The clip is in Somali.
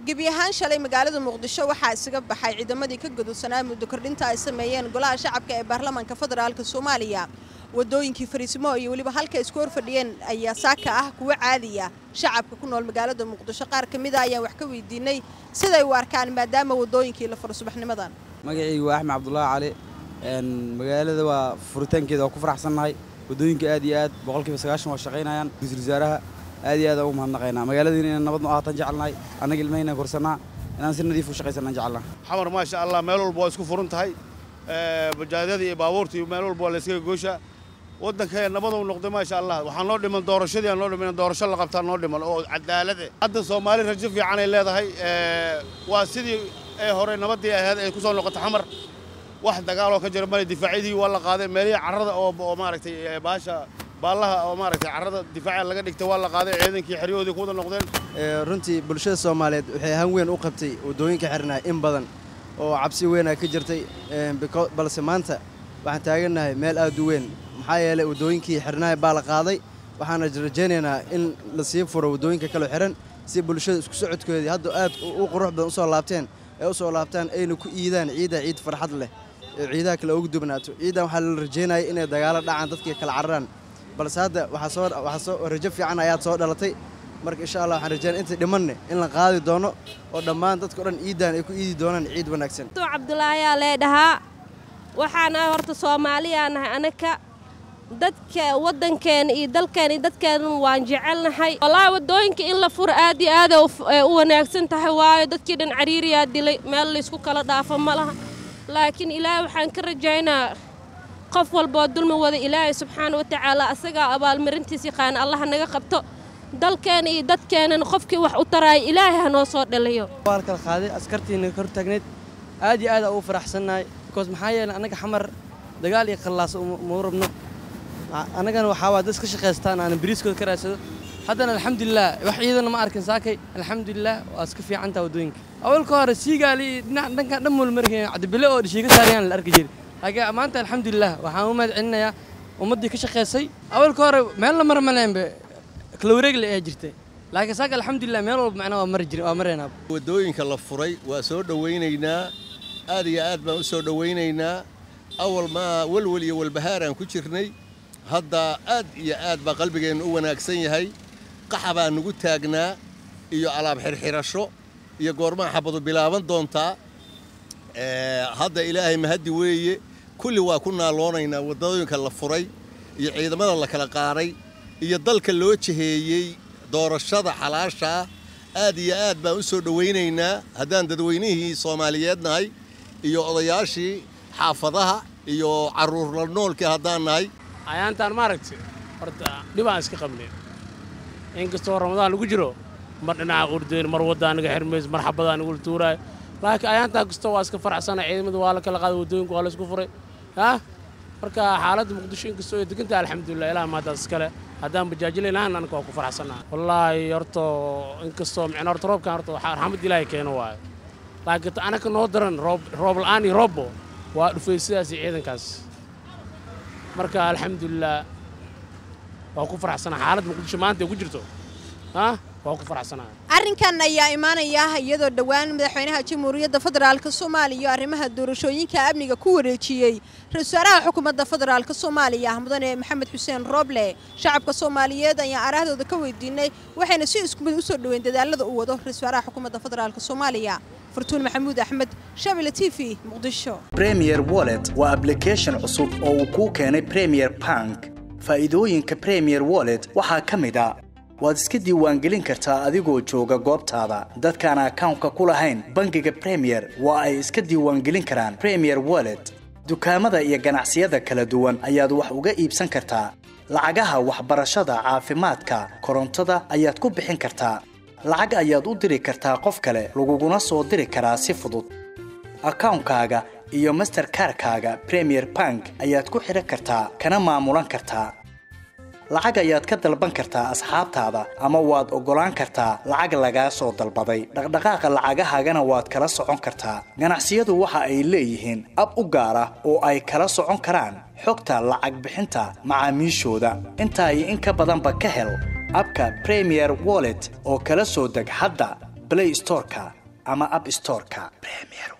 gebi ahaan shalay magaalada muqdisho waxaa isaga baxay ciidamadii ka gudubsanaa muddo kordhinta ay sameeyeen golaha shacabka ee baarlamaanka federaalk soomaaliya wadooyinkii fariisimo iyo weliba halka isku hor fadhiyeen ayaa saaka ah kuwa caadiya shacabka ku nool magaalada muqdisho qaar ka mida ayaan wax ka weydiinay siday u arkaan maadaama wadooyinkii la furo subaxnimadan magacaygu waa axmed cabdulaahi cali magaalada waa furitaankeeda waa ku faraxsannahay wadooyinka aad iyo aad boqolkiiba sagaashan waa shaqaynayaan ra-iisul wasaaraha aad iyo aad ugu mahadnaqaynaa magaaladiina inaan nabad ahaataan jecelnahay annaga ilmahayna korsanaa inaan si nadiif u shaqaysanaan jecelnaa xamar maasha allah meel walba waa isku furan tahay bajaadada iyo baabuurta iyo meel walba waa la iskaga gooshaa waddanka nabaduu noqday maasha allah waxaa noo dhiman doorashadii aan noo dhiman doorasho la qabtaa noo dhiman oo cadaalade hadda soomaali rajo fiican ay leedahay waa sidii ee hore nabaddii ahayd ay ku soo noqotay xamar wax dagaaloo ka jira male difaacyadii waa la qaaday meelihii carrada oo maaragtay baasha baallaha oo maaragtay carrada difaaca laga dhigtay waa la qaaday ciidankii xeryahoodii ku wada noqdeen runtii bulshada soomaaliyeed waxay han weyn u qabtay waddooyinka xirnaa in badan oo cabsi weynaa ka jirtay balse maanta waxaan taagannahay meel aad u weyn maxaa yeelay waddooyinkii xirnahay baa la qaaday waxaana rajaynaynaa in la sii furo waddooyinka kaloo xihan si bulshada isku socodkoodii hadda aad u qurux badan usoo laabteen ee u soo laabtaan ayna ku iidaan ciidda ciid farxad leh ee ciidaha kale ugu dubnaato ciiddan waxaa la rajaynaya inay dagaalo dhacaan dadkii kala cararaan balse hadda waxaa soo rajo fiican ayaad soo dhalatay marka insha allah waxaan rajaynaya inta dhimanne in la qaadi doono oo dhammaan dadka o dhan ciiddan ay ku iidi doonaan ciid wanaagsan cabdulaahiyaa leedhahaa waxaanahay horta soomaaliyaa nahay anaka dadka waddankeena iyo dalkeena iyo dadkeena waan jecelnahay wallaahi waddooyinka in la furo aad iyo aada u wanaagsan tahay waayo dadkii dhan cariiriyaa dilay meel laysku kala dhaafo ma laha laakiin ilaahay waxaan ka rajaynaa qof walboo dulmi wada ilaahay subxaana wa tacaala asagaa abaalmarintiis yaqaana allaha naga qabto dalkeena iyo dadkeenana qofkii wax u taraaya ilaahay ha noo soo dhaliyo waa la kala qaaday askartiina kor taagneyd aad iyo aad ugu faraxsannahay bikoos maxaa yeelay annaga xamar dagaal iyo qallaas mau rabno annagana waxaa waa dad iska shaqaystaan aanan bariiskooda ka raadsado haddana alxamdulilah wax ciidana ma arkin saakay alxamdulilah waa iska fiicantaa waddooyinka awalka hore siigaali dhinac dhankan dhan muul markeen cabdibile oo dhishiiga saarayaan la arki jiri laakiin maanta alxamdulilah waxaan u mahad celinayaa ummaddii ka shaqaysay awalka hore meel la mar maleenbe kala wareegle ayaa jirtay laakiin saaka alxamdulilah meel walba macnaa waa mari jiri waa mareenaa waddooyinka la furay waa soo dhowaynaynaa aad iyo aad baan u soo dhowaynaynaa awal maa welwel iyo walbahaaraan ku jirnay hadda aad iyo aad baa qalbigeennu u wanaagsan yahay qaxa baa nugu taagnaa iyo alaab xirxirasho iyo goormaa xabadu bilaaban doontaa hadda ilaahay mahaddi weeye kulli waa ku naaloonaynaa waddooyinka la furay iyo ciidamada la kala qaaday iyo dalka loo jiheeyey doorashada xalaashaa aad iyo aad baan u soo dhowaynaynaa haddaan dadweynihii soomaaliyeed nahay iyo odayaashii xaafadaha iyo carruur la noolkii haddaan nahay ayaantaan maaragta horta dhibaan iska qabnay inkastoo ramadaan lagu jiro mar dhinaca urdayn mar waddaa naga xirmayso mar xabadaa nagula tuuraayo laakiin ayaantaa kastoo waa iska faraxsana ciidamada waa la kala qaaday waddooyinka waa la isku furay haa marka xaaladda muqdisho inkastoo ay degantahay alxamdulilah ilaah maadaas iskale haddaan bajaajilay lahaan anaka waa ku faraxsannaha wallaahi horto inkastoo micna horta roobkan horta waxaa raxmad ilaahay keeno waayo laakiin anaka noo daran roob roob la'aan iyo roobbo waa dhufay sidaas iyo ciidankaas marka alxamdulilah waa ku faraxsanaa xaaladda muqdisho maanta ay ku jirto ah waa ku faraxsanaa arrinkan ayaa imaanaya iyadoo dhowaan madaxweynaha jamhuuriyadda federaalk soomaaliya iyo arrimaha doorashooyinka amniga ku wareejiyey ra-isul wasaaraha xukuumadda federaalk soomaaliya mudane maxamed xuseen rooble shacabka soomaaliyeed ayaan araahdooda ka weydiinay waxayna si isku mid u soo dhoweyn dadaalada uu wado ra-isul wasaaraha xukuumadda federaalk soomaaliya furtuun maxamuud axmed shabile t v muqdisho premier wallet waa ablication cusub oo uu kuu keenay premier bank faa'iidooyinka premier wallet waxaa ka mid a waad iska diiwaangelin kartaa adigoo jooga goobtaada dadkaan akawnka ku lahayn bangiga premier waa ay iska diiwaangelin karaan premier wallet dukaamada iyo ganacsiyada kala duwan ayaad wax uga iibsan kartaa lacagaha waxbarashada caafimaadka korontada ayaad ku bixin kartaa lacag ayaad u diri kartaa qof kale laguguna soo diri karaa si fudud akawnkaaga iyo masterkarkaaga premier bank ayaad ku xidhan kartaa kana maamulan kartaa lacag ayaad ka dalban kartaa asxaabtaada ama waad oggolaan kartaa lacag lagaa soo dalbaday dhaqdhaqaaqa lacagahaagana waad kala socon kartaa ganacsiyadu waxa ay leeyihiin ab u gaar ah oo ay kala socon karaan xogta lacag bixinta macaamiishooda intaa iyo in ka badanba ka hel abka premier wallet oo kala soo deg hadda play storeka ama app storeka premier